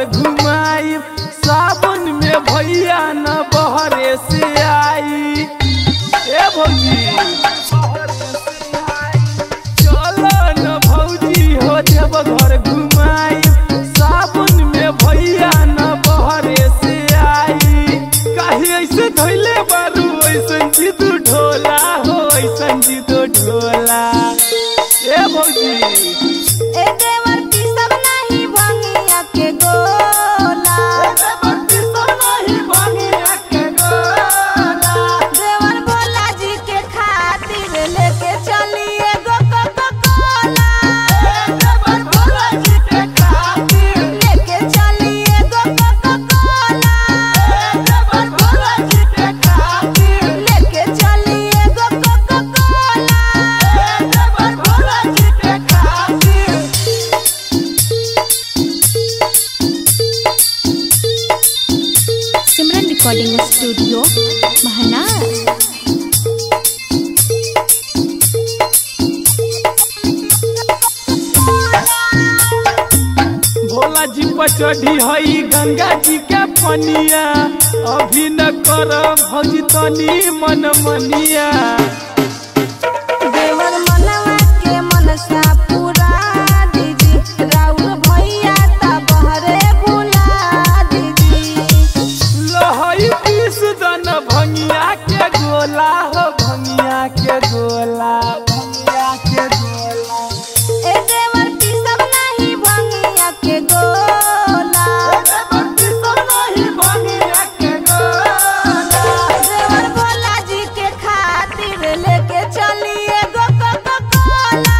घुमाई सावन में भैया न बहरे से आई ए भौजी चलो न भौजी हो जब घर घुमाई सावन में भैया न बहरे से आई काहे ऐसे धैले बारू ऐसन जीतू ढोला हो ऐसन जीतू ढोला ए भौजी ए देवर की सब नहीं भंगिया के गोला देवर भोला जी के खातिर लेके चलिए गो कोको कोला लेके चलिए गो कोको कोला लेके चलिए go Coca Cola Simran recording studio Mahnar Bhola ji पर चढ़ी हई गंगा जी के पनिया अभी न कर भौजी तनी मन मनिया देवर मनवा के मनसा पूरा दीदी राउर भैया ता बहरे भुला दीदी लहई पीस दन भंगिया के गोला हो भंगिया के गोला भंगिया के गोला ए देवर की सब नहीं भंगिया के गोला देवर भोला जी के खातिर लेके चलिए गो कोको कोला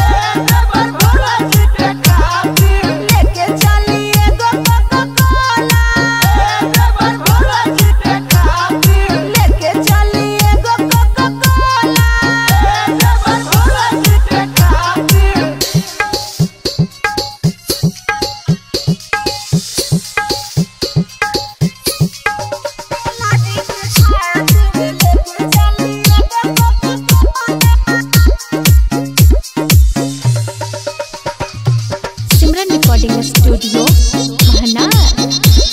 लेके चलिए गो कोको कोला लेके चलिए go Coca Cola Simran recording studio Mahnar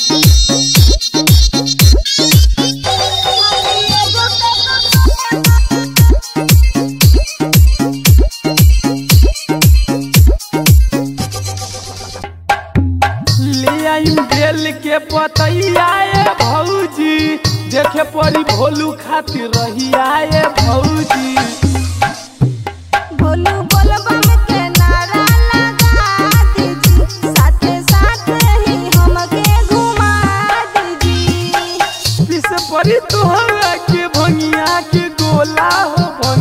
ले आई बेल के पतैया ए भौजी देखे पड़ी भोलू खातिर रहिया ए भौजी भोलू बोलबम के नारा लगा दीजी साथे साथे ही हमके घुमा दीजी पीछे पड़ी तोहरा के भंगिया के गोला हो भंगिया